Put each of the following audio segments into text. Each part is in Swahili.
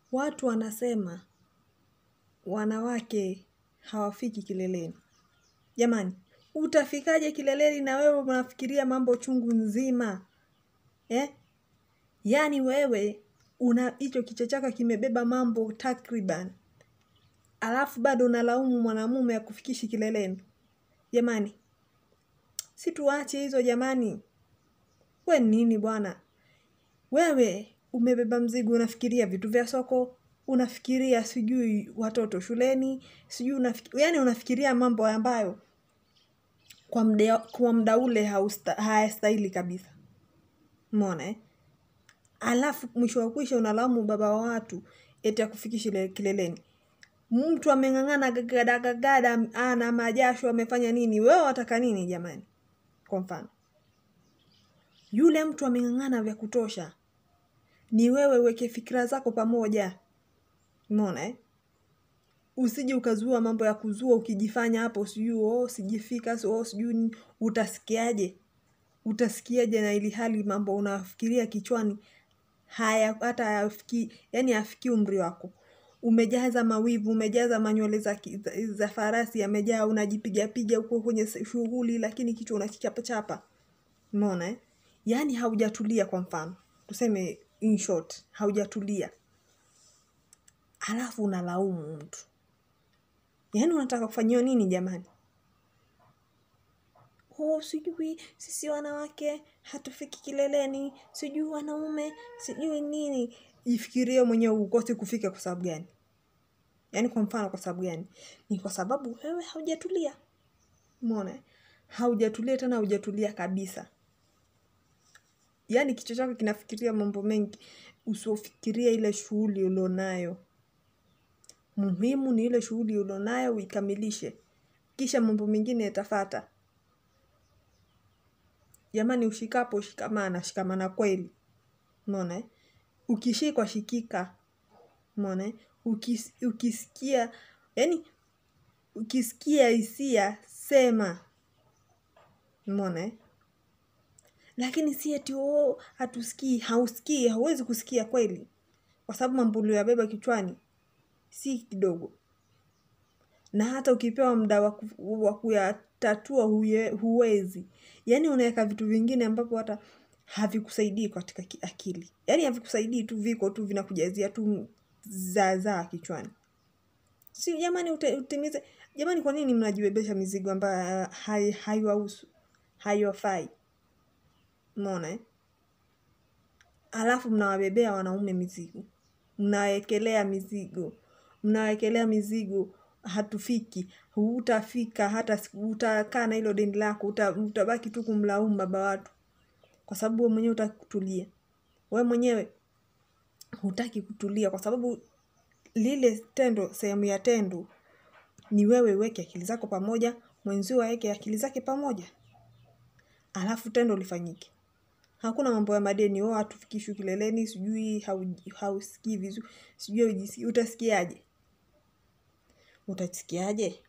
watu wanasema wanawake hawafiki kileleni. Jamani, utafikaje kileleni na wewe unafikiria mambo chungu nzima eh? Yaani wewe una hicho kichwa chako kimebeba mambo takriban, alafu bado unalaumu mwanamume akufikishi kileleni. Jamani, si tuache hizo jamani. We nini bwana? Wewe umebeba mzigo, unafikiria vitu vya soko, unafikiria sijui watoto shuleni, sijui unafikiria, yani unafikiria mambo ambayo kwa mda, kwa mda ule hausta- hayastahili kabisa. Umeona eh? Alafu mwisho wa kwisha unalaumu baba wa watu eti akufikishi le- kileleni. Mtu ameng'ang'ana gagada gagada, ana majasho, amefanya nini? Wewe wataka nini jamani? Kwa mfano, yule mtu ameng'ang'ana vya kutosha, ni wewe uweke fikira zako pamoja. Umeona eh? Usije ukazua mambo ya kuzua ukijifanya hapo sijui oh, sijifika oh, sijui nini. utasikiaje? Utasikiaje na ili hali mambo unafikiria kichwani haya hata hayafiki, yani hayafikii umri wako. Umejaza mawivu, umejaza manywele za, ki- za, za farasi yamejaa, unajipiga piga huko kwenye se- shughuli, lakini kichwa unakichapa chapa. Umeona eh? Yaani haujatulia. Kwa mfano tuseme, in short, haujatulia, halafu unalaumu mtu. Yaani unataka kufanyiwa nini jamani? Oh, sijui sisi wanawake hatufiki kileleni, sijui wanaume, sijui nini. Jifikirie mwenyewe ukose kufika kwa sababu gani? Yaani kwa mfano, kwa sababu gani? Ni kwa sababu wewe haujatulia. Umeona eh? Haujatulia tena, haujatulia kabisa. Yaani kichwa chako kinafikiria mambo mengi, usiofikiria ile shughuli ulionayo. Muhimu ni ile shughuli ulionayo uikamilishe, kisha mambo mengine yatafata. Jamani, ushikapo shikamana, shikamana kweli. Umeona eh? Ukishikwa shikika. Umeona eh? Ukis, ukisikia yani, ukisikia hisia sema. Umeona eh? Lakini si eti oh, hatusikii. Hausikii, hauwezi kusikia kweli, kwa sababu mambo uliyoyabeba kichwani si kidogo, na hata ukipewa muda wa ku- wa kuyatatua huye- huwezi. Yaani unaweka vitu vingine ambapo hata havikusaidii katika ki- akili, yaani havikusaidii tu, viko tu vinakujazia tu zaazaa kichwani. Si jamani, ute- utimize jamani. Kwa nini mnajibebesha mizigo ambayo hai- haiwahusu haiwafai? Umeona eh? Alafu mnawabebea wanaume mizigo, mnawekelea mizigo, mnawekelea mizigo, hatufiki, hutafika hata siku, utakaa na hilo deni lako, uta, utabaki tu kumlaumu baba watu, kwa sababu wewe mwenyewe hutaki kutulia. Wewe mwenyewe hutaki kutulia, kwa sababu lile tendo, sehemu ya tendo ni wewe uweke akili zako pamoja, mwenzio aweke akili zake pamoja, alafu tendo lifanyike. Hakuna mambo ya madeni, oh, hatufikishwi kileleni, sijui hau- hausikii vizuri, sijui hujisikii. Utasikiaje? Utasikiaje?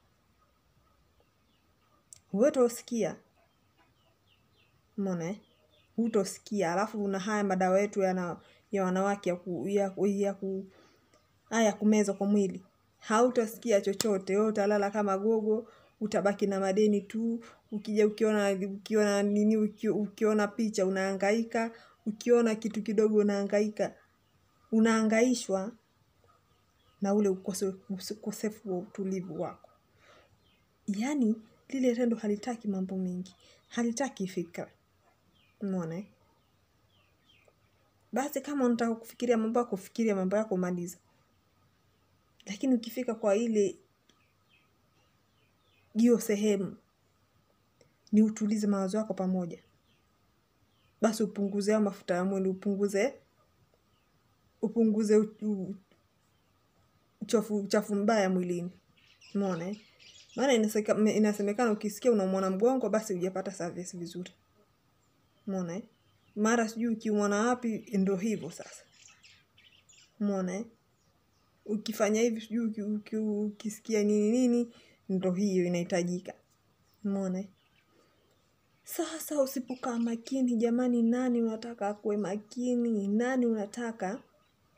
Hutosikia. Umeona eh? Hutosikia. Alafu una haya madawa yetu yana ya wanawake ya ku, ya, ku- ya ku, haya ya kumeza kwa mwili, hautasikia chochote. Wewe utalala kama gogo, utabaki na madeni tu. Ukija ukiona ukiona nini, uki- ukiona picha unahangaika, ukiona kitu kidogo unahangaika, unahangaishwa na ule ukose, ukosefu wa utulivu wako. Yaani lile tendo halitaki mambo mengi, halitaki fikra. Umeona eh? Basi kama unataka kufikiria mambo yako, fikiria mambo yako, maliza. Lakini ukifika kwa ile hiyo sehemu, ni utulize mawazo yako pamoja, basi upunguze hayo mafuta ya mwili, upunguze upunguze u- u- uchafu uchafu mbaya mwilini. Umeona eh? Maana inaseka- inasemekana ukisikia unaumwa mgongo, basi hujapata service vizuri. Umeona eh? Mara sijui ukiumwa na wapi, ndo hivyo sasa. Umeona eh? Ukifanya hivi sijui uki- uki- ukisikia nini nini, ndo hiyo inahitajika. Umeona eh? Sasa usipokaa makini jamani, nani unataka akuwe makini? Nani unataka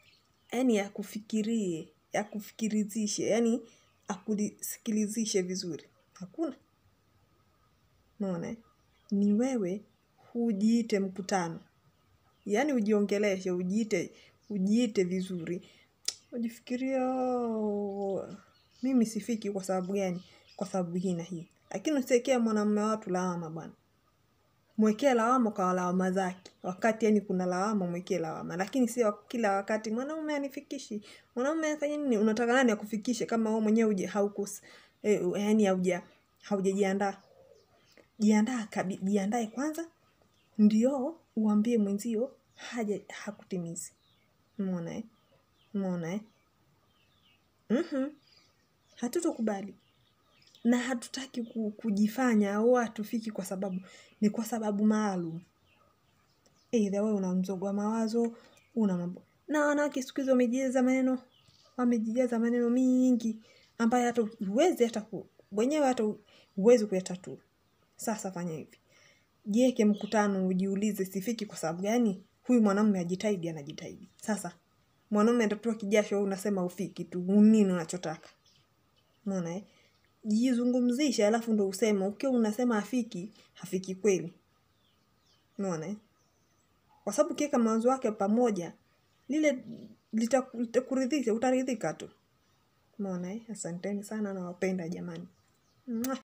yani akufikirie akufikirizishe yani akusikilizishe vizuri hakuna unaona eh? ni wewe hujiite mkutano yaani ujiongeleshe ujiite ujiite vizuri ujifikiria mimi sifiki kwa sababu gani kwa sababu hii na hii lakini usiwekea mwanamume watu lawama bwana mwekee lawama kwa lawama zake wakati yani kuna lawama mwekee lawama lakini sio kila wakati mwanaume anifikishi mwanaume afanye nini unataka nani akufikishe kama wewe mwenyewe uje haukus eh, yani hauja haujajiandaa jiandaa kabi jiandae kwanza ndio uambie mwenzio haja hakutimizi umeona eh umeona eh mhm hatutokubali na hatutaki ku- kujifanya au hatufiki kwa sababu ni kwa sababu maalum eidha wewe una mzogo wa mawazo una mambo na wanawake siku hizi wamejijaza maneno wamejijaza maneno mingi ambayo hata huwezi hata ku, wenyewe hata huwezi kuyatatua sasa fanya hivi jiweke mkutano ujiulize sifiki kwa sababu gani huyu mwanamume ajitahidi anajitahidi sasa mwanaume atatoa kijasho wewe unasema ufiki tu nini unachotaka umeona eh jizungumzishe alafu ndo useme ukiwa unasema afiki hafiki kweli umeona eh kwa sababu ukiweka mawazo wake pamoja lile litaku- litakuridhisha utaridhika tu umeona eh asanteni sana nawapenda jamani Mwah.